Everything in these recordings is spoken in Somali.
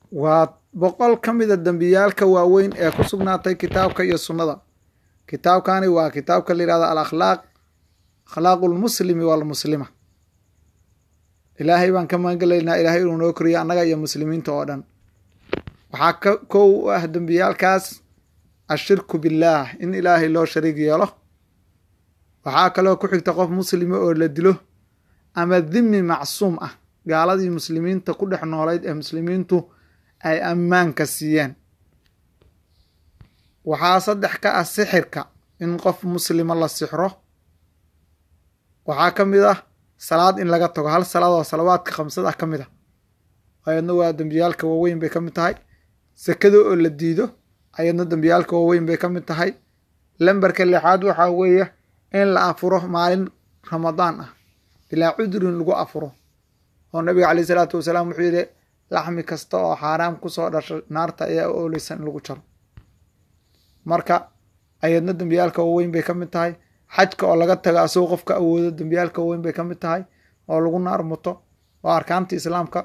waa boqol ka mida dembiyaalka waaweyn ee ku sugnaatay kitaabka iyo sunnada kitaabkani waa kitaabka la yihahdo al akhlaaq akhlaaqu lmuslimi walmuslima ilaahay baan ka magangelaynaa ilaahay inuu noo koriyo annaga iyo muslimiinta oo dhan waxaa ka kow u ah dembiyaalkaas ashirku billaah in ilaahay loo shariig yeelo waxaa kaloo ku xigta qof muslima oo la dilo ama dhimi macsuum ah gaaladii muslimiinta ku dhex noolayd ee muslimiintu ay ammaanka siiyeen waxaa saddex ka ah sixirka in qof muslima la sixro waxaa ka mid ah salaad in laga tago hal salaad oo salawaadka khamsad ah ka mid ah ayadna waa dembiyaalka waaweyn bay ka mid tahay sekada oo la diido ayadna dembiyaalka waaweyn bay ka mid tahay lambarka lixaad waxaa weeye in la afuro maalin ramadaan ah bilaa cudurin lagu afuro oo nabiga caleyh isalaatu wasalaam wuxuu yidhi laxmi kasta oo xaaraam kusoo dhasha naarta ayaa ooleysan in lagu jaro marka ayadna dembiyaalka waaweyn bay ka mid tahay xajka oo laga tago asagoo qofka awoodo dembiyaalka waaweyn bay ka mid tahay oo lagu naar muto waa arkaanta islaamka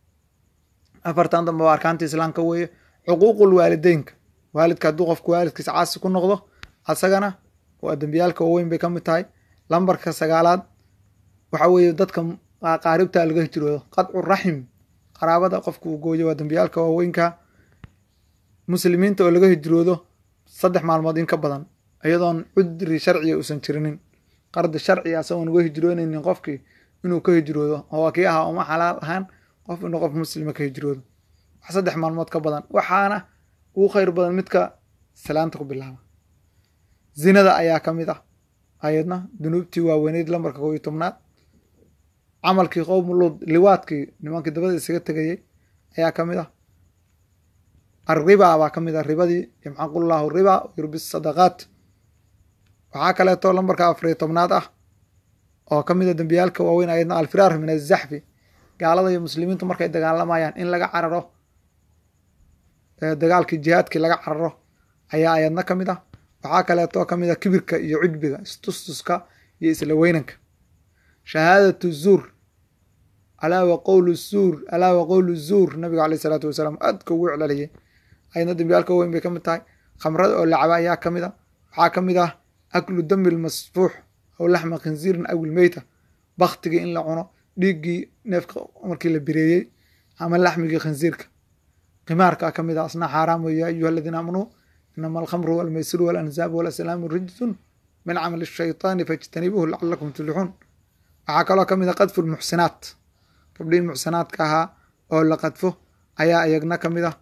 afartan dambe waa arkaanta islaamka weeye xuquuqul waalideynka waalidka hadduu qofku waalidkiisa caasi ku noqdo asagana waa dembiyaalka waaweyn bay ka mid tahay lambarka sagaalaad waxa weeye dadka qaaribta laga hijroodo qadcu raxim qaraabada qofka uu gooyo waa dembiyaalka waaweynka muslimiinta oo laga hijroodo saddex maalmood in ka badan iyadoon cudri sharciga uusan jirinin qardi sharciga asagoon uga hijroonaynin qofkii inuu ka hijroodo oo kii ahaa uma xalaal ahaan qof inuu qof muslima ka hijroodo wax saddex maalmood ka badan waxaana ugu khayr badan midka salaanta ku bilaaba zinada ayaa ka mid ah ayadna dunuubtii waaweyneyd lambarka kow iyo tobnaad camalkii qowmu luud liwaadkii nimankii dabada isaga tegayey ayaa ka mid ah arriba baa ka mid ah ribadii yamxaqullahu riba yurbi sadaqaat waxaa kaleeto lambarka afariyo tobnaad ah oo ka mid a dembiyaalka waaweyn ayadna alfiraar min azaxfi gaalada iyo muslimiintu markay dagaalamayaan in laga cararo dagaalkii jihaadkii laga cararo ayaa ayadna ka mid ah waxaa kaleeto ka mid a kibirka iyo cujbiga istustuska iyo isla weynanka shahaadatu zuur alaa wa qowlu zuur alaa wa qowlu zuur nabiga caleyh isalaatu wasalaam aadka ugu celceliyay ayadna dembiyaalka weyn bay ka mid tahay khamrada oo lacaba ayaa ka mid a waxaa ka mid ah aklu dami lmasfuux aw laxma khinziirin aw ilmeyta baktigii in la cuno dhiiggii neefka markii la bireeyey ama laxmigii khinziirka qimaarkaa ka mid ah asna xaaraam wey ya ayuha aladiina aamanuu inama alkhamru walmaysiru walanzaabu walaslaamu rijsun min camali shaytaani faijtanibuuhu lacalakum tuflixuun waxaa kaloo ka mid a qadfu lmuxsinaat gabdhihii muxsinaadka ahaa oo la qadfo ayaa iyagna ka mid ah